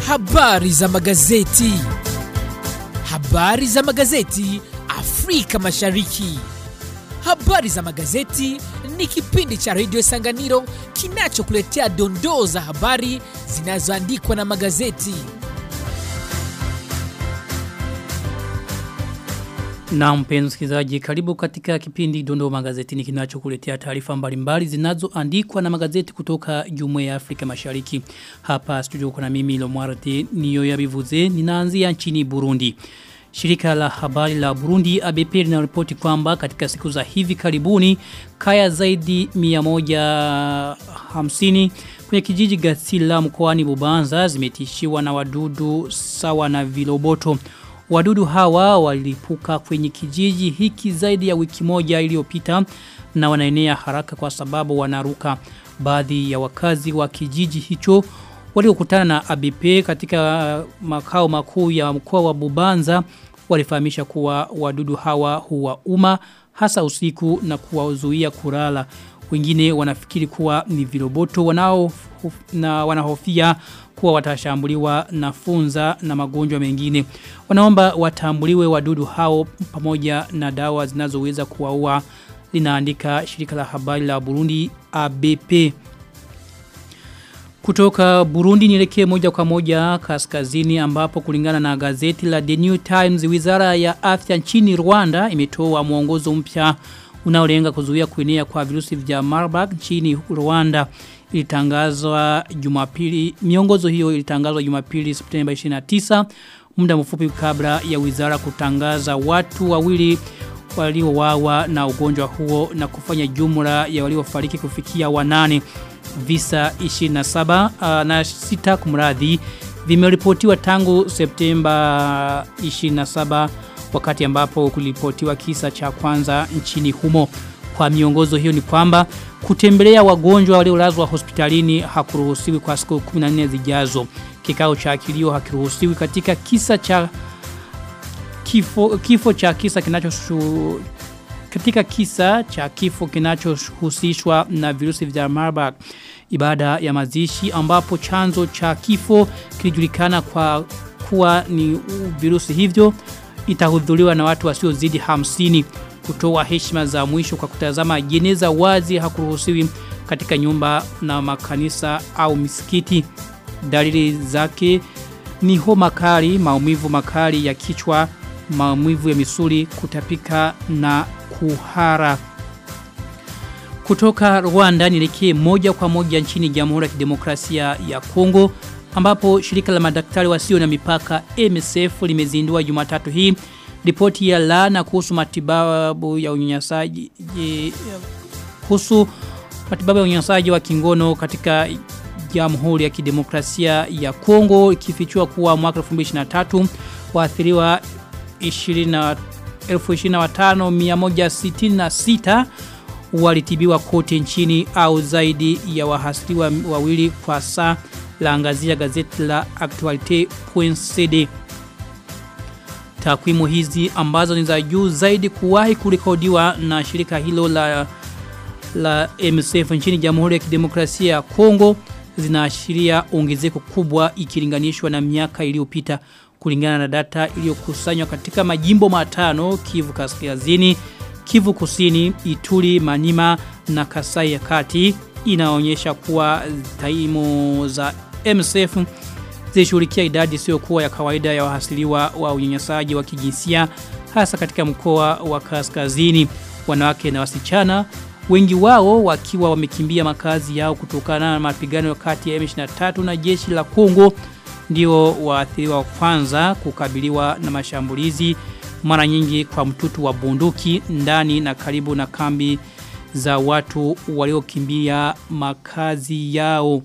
Habari za magazeti. Habari za magazeti Afrika Mashariki. Habari za magazeti ni kipindi cha redio Sanganiro kinachokuletea dondoo za habari zinazoandikwa na magazeti. Na mpenzi msikilizaji, karibu katika kipindi Dondoo Magazetini kinachokuletea taarifa mbalimbali zinazoandikwa na magazeti kutoka Jumuiya ya Afrika Mashariki. Hapa studio kuna mimi Lomwarde niyo yabivuze ninaanzia nchini Burundi. Shirika la habari la Burundi ABP linaripoti kwamba katika siku za hivi karibuni kaya zaidi 150 kwenye kijiji Gatsila mkoani Bubanza zimetishiwa na wadudu sawa na viloboto. Wadudu hawa walipuka kwenye kijiji hiki zaidi ya wiki moja iliyopita na wanaenea haraka kwa sababu wanaruka baadhi ya wakazi wa kijiji hicho waliokutana na ABP katika makao makuu ya mkoa wa Bubanza walifahamisha kuwa wadudu hawa huwa uma hasa usiku na kuwazuia kulala. Wengine wanafikiri kuwa ni viroboto wanao na wanahofia kuwa watashambuliwa na funza na magonjwa mengine. Wanaomba watambuliwe wadudu hao pamoja na dawa zinazoweza kuwaua linaandika shirika la habari la Burundi ABP. Kutoka Burundi nielekee moja kwa moja kaskazini ambapo kulingana na gazeti la The New Times wizara ya afya nchini Rwanda imetoa mwongozo mpya unaolenga kuzuia kuenea kwa virusi vya Marburg nchini Rwanda ilitangazwa Jumapili miongozo hiyo ilitangazwa Jumapili Septemba 29 muda mfupi kabla ya wizara kutangaza watu wawili waliowawa na ugonjwa huo na kufanya jumla ya waliofariki kufikia wanane visa 27 uh, na sita kumradhi vimeripotiwa tangu Septemba 27 wakati ambapo kulipotiwa kisa cha kwanza nchini humo. Kwa miongozo hiyo ni kwamba kutembelea wagonjwa waliolazwa hospitalini hakuruhusiwi kwa siku 14 zijazo. Kikao cha kilio hakiruhusiwi katika kisa cha kifo, kifo cha kisa kinachoshu katika kisa cha kifo kinachohusishwa na virusi vya Marburg ibada ya mazishi ambapo chanzo cha kifo kilijulikana kwa kuwa ni virusi hivyo itahudhuriwa na watu wasiozidi hamsini kutoa heshima za mwisho kwa kutazama jeneza wazi hakuruhusiwi katika nyumba na makanisa au misikiti dalili zake ni homa kali maumivu makali ya kichwa maumivu ya misuli kutapika na kuhara kutoka Rwanda nielekee moja kwa moja nchini Jamhuri ya Kidemokrasia ya Kongo ambapo shirika la madaktari wasio na mipaka MSF limezindua Jumatatu hii ripoti ya laana kuhusu matibabu ya unyanyasaji kuhusu matibabu ya unyanyasaji wa kingono katika Jamhuri ya Kidemokrasia ya Kongo ikifichua kuwa mwaka 2023 waathiriwa 20 15166 walitibiwa kote nchini au zaidi ya wahasiriwa wawili kwa saa la angazia gazeti la actualite.cd Takwimu hizi ambazo ni za juu zaidi kuwahi kurekodiwa na shirika hilo la la MSF nchini Jamhuri ya Kidemokrasia ya Kongo zinaashiria ongezeko kubwa ikilinganishwa na miaka iliyopita kulingana na data iliyokusanywa katika majimbo matano Kivu Kaskazini, Kivu Kusini, Ituri, Manima na Kasai ya Kati inaonyesha kuwa taimu za MSF zilishughulikia idadi isiyokuwa ya kawaida ya wahasiliwa wa unyanyasaji wa kijinsia hasa katika mkoa wa Kaskazini wanawake na wasichana wengi wao wakiwa wamekimbia makazi yao kutokana na mapigano kati ya M23 na jeshi la Kongo ndio waathiriwa wa kwanza kukabiliwa na mashambulizi mara nyingi kwa mtutu wa bunduki ndani na karibu na kambi za watu waliokimbia makazi yao.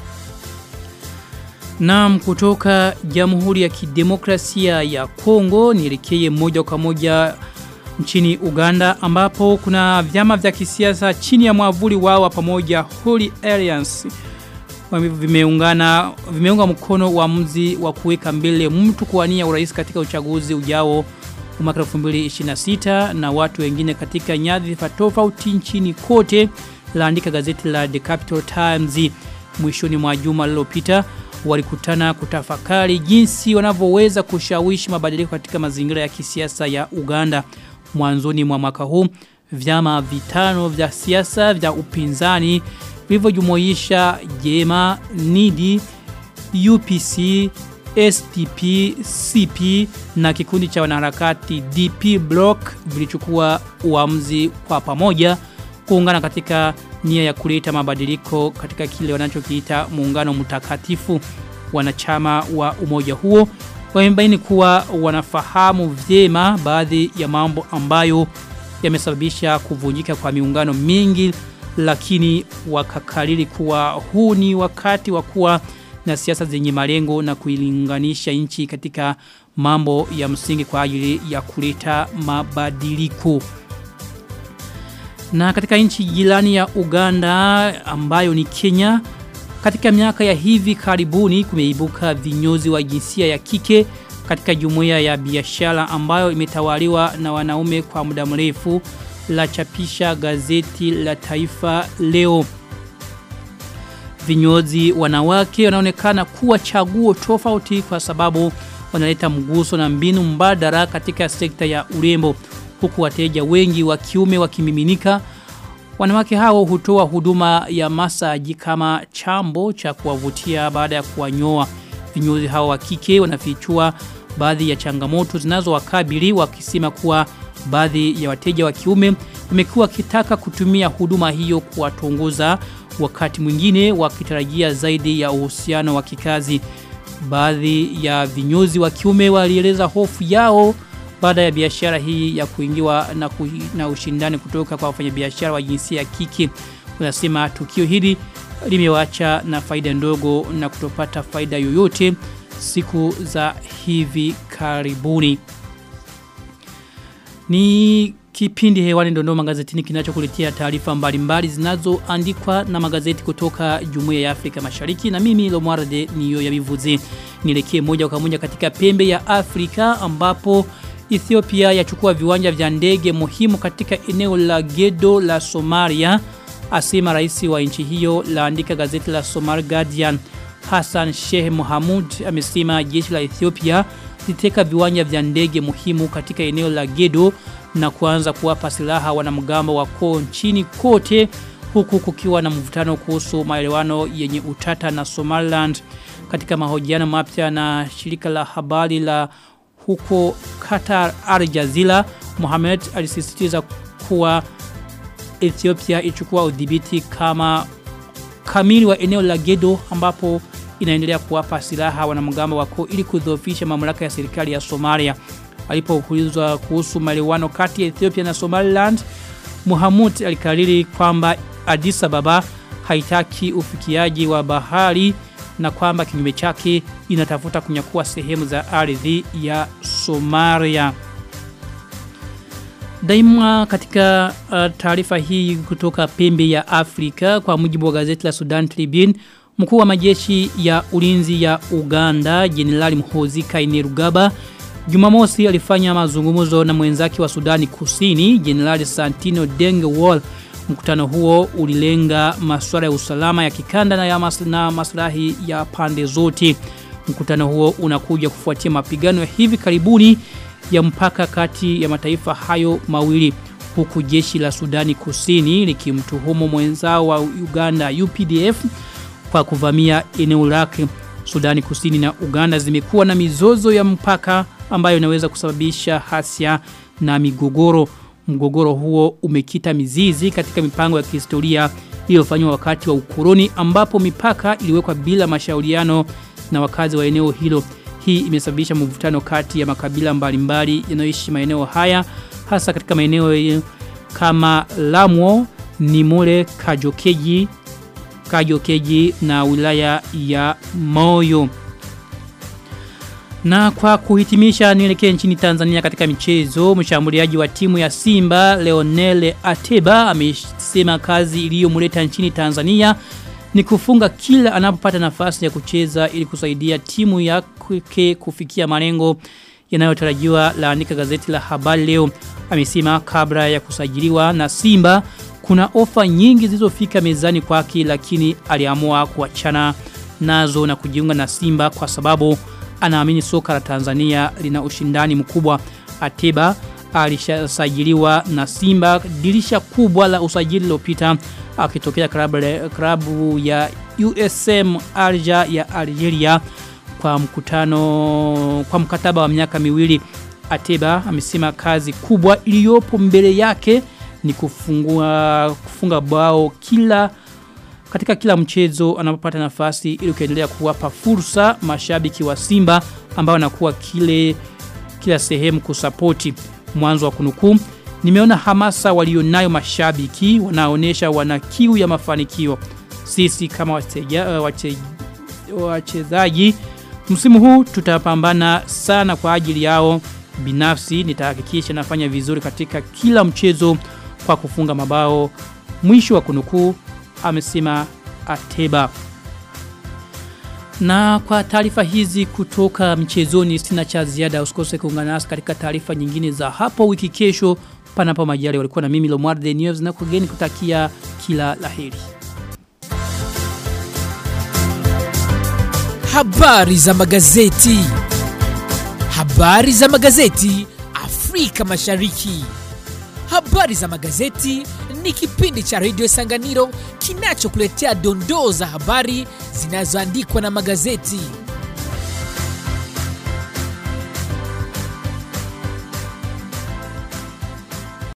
Naam kutoka Jamhuri ya Kidemokrasia ya Kongo nielekee moja kwa moja nchini Uganda ambapo kuna vyama vya kisiasa chini ya mwavuli wao wa pamoja Holy Alliance vimeungana vimeunga mkono uamuzi wa kuweka mbele mtu kuwania urais katika uchaguzi ujao mwaka 2026 na watu wengine katika nyadhifa tofauti nchini kote laandika gazeti la The Capital Times mwishoni mwa juma lililopita walikutana kutafakari jinsi wanavyoweza kushawishi mabadiliko katika mazingira ya kisiasa ya Uganda mwanzoni mwa mwaka huu vyama vitano vya siasa vya upinzani vilivyojumuisha Jema, Nidi, UPC, SPP, CP na kikundi cha wanaharakati DP Block vilichukua uamuzi kwa pamoja kuungana katika nia ya kuleta mabadiliko katika kile wanachokiita muungano mtakatifu wanachama wa umoja huo wamebaini kuwa wanafahamu vyema baadhi ya mambo ambayo yamesababisha kuvunjika kwa miungano mingi lakini wakakariri kuwa huu ni wakati wa kuwa na siasa zenye malengo na kuilinganisha nchi katika mambo ya msingi kwa ajili ya kuleta mabadiliko. Na katika nchi jirani ya Uganda ambayo ni Kenya katika miaka ya hivi karibuni kumeibuka vinyozi wa jinsia ya kike katika jumuiya ya biashara ambayo imetawaliwa na wanaume kwa muda mrefu la chapisha gazeti la Taifa leo. Vinyozi wanawake wanaonekana kuwa chaguo tofauti kwa sababu wanaleta mguso na mbinu mbadala katika sekta ya urembo huku wateja wengi wa kiume wakimiminika Wanawake hao hutoa huduma ya masaji kama chambo cha kuwavutia baada ya kuwanyoa. Vinyozi hao wa kike wanafichua baadhi ya changamoto zinazowakabili wakisema kuwa baadhi ya wateja wa kiume wamekuwa wakitaka kutumia huduma hiyo kuwatongoza wakati mwingine wakitarajia zaidi ya uhusiano wa kikazi. Baadhi ya vinyozi wa kiume walieleza hofu yao baada ya biashara hii ya kuingiwa na, ku, na ushindani kutoka kwa wafanyabiashara wa jinsia ya kike. Unasema tukio hili limewacha na faida ndogo na kutopata faida yoyote siku za hivi karibuni. Ni kipindi hewani ndondo magazetini kinachokuletea taarifa mbalimbali zinazoandikwa na magazeti kutoka Jumuiya ya Afrika Mashariki na mimi Lomwarde niyo yabivuze. Nielekee moja kwa moja katika pembe ya Afrika ambapo Ethiopia yachukua viwanja vya ndege muhimu katika eneo la Gedo la Somalia asema rais wa nchi hiyo laandika gazeti la Somali Guardian Hassan Sheikh Mohamud amesema jeshi la Ethiopia liteka viwanja vya ndege muhimu katika eneo la Gedo na kuanza kuwapa silaha wanamgambo wa koo nchini kote huku kukiwa na mvutano kuhusu maelewano yenye utata na Somaliland katika mahojiano mapya na shirika la habari la huko Qatar Al Jazeera Mohamed alisisitiza kuwa Ethiopia ichukua udhibiti kama kamili wa eneo la Gedo ambapo inaendelea kuwapa silaha wanamgambo wako ili kudhoofisha mamlaka ya serikali ya Somalia. Alipoulizwa kuhusu maelewano kati ya Ethiopia na Somaliland, Mohamud alikariri kwamba Addis Ababa haitaki ufikiaji wa bahari na kwamba kinyume chake inatafuta kunyakua sehemu za ardhi ya Somalia. Daima katika uh, taarifa hii kutoka pembe ya Afrika kwa mujibu wa gazeti la Sudan Tribune mkuu wa majeshi ya ulinzi ya Uganda Jenerali Mhozi Kainerugaba Jumamosi alifanya mazungumzo na mwenzake wa Sudani Kusini Jenerali Santino Deng Wall Mkutano huo ulilenga masuala ya usalama ya kikanda na ya mas na maslahi ya pande zote. Mkutano huo unakuja kufuatia mapigano ya hivi karibuni ya mpaka kati ya mataifa hayo mawili huku jeshi la Sudani Kusini likimtuhumu mwenzao wa Uganda UPDF kwa kuvamia eneo lake. Sudani Kusini na Uganda zimekuwa na mizozo ya mpaka ambayo inaweza kusababisha hasia na migogoro. Mgogoro huo umekita mizizi katika mipango ya kihistoria iliyofanywa wakati wa ukoloni ambapo mipaka iliwekwa bila mashauriano na wakazi wa eneo hilo. Hii imesababisha mvutano kati ya makabila mbalimbali yanayoishi maeneo haya hasa katika maeneo kama Lamwo, Nimule, Kajokeji, Kajokeji na wilaya ya Moyo. Na kwa kuhitimisha nielekee nchini Tanzania katika michezo, mshambuliaji wa timu ya Simba Leonel Ateba amesema kazi iliyomleta nchini Tanzania ni kufunga kila anapopata nafasi ya kucheza ili kusaidia timu yake kufikia malengo yanayotarajiwa laandika gazeti la habari leo. Amesema kabla ya kusajiliwa na Simba kuna ofa nyingi zilizofika mezani kwake lakini aliamua kuachana nazo na kujiunga na Simba kwa sababu anaamini soka la Tanzania lina ushindani mkubwa. Ateba alishasajiliwa na Simba dirisha kubwa la usajili lilopita akitokea klabu klabu ya USM Alja ya Algeria kwa mkutano kwa mkataba wa miaka miwili Ateba amesema kazi kubwa iliyopo mbele yake ni kufungua kufunga bao kila katika kila mchezo anapopata nafasi ili kuendelea kuwapa fursa mashabiki wa Simba ambao wanakuwa kile kila sehemu kusapoti mwanzo wa kunukuu nimeona hamasa walionayo mashabiki wanaonesha wana kiu ya mafanikio sisi kama wachezaji wache, msimu huu tutapambana sana kwa ajili yao binafsi nitahakikisha nafanya vizuri katika kila mchezo kwa kufunga mabao mwisho wa kunukuu amesema Ateba na kwa taarifa hizi kutoka mchezoni sina cha ziada usikose kuungana nasi katika taarifa nyingine za hapo wiki kesho panapo majali walikuwa na mimi Lomar The News na kugeni kutakia kila laheri. Habari za magazeti. Habari za magazeti Afrika Mashariki. Habari za magazeti ni kipindi cha redio Sanganiro kinachokuletea dondoo za habari zinazoandikwa na magazeti.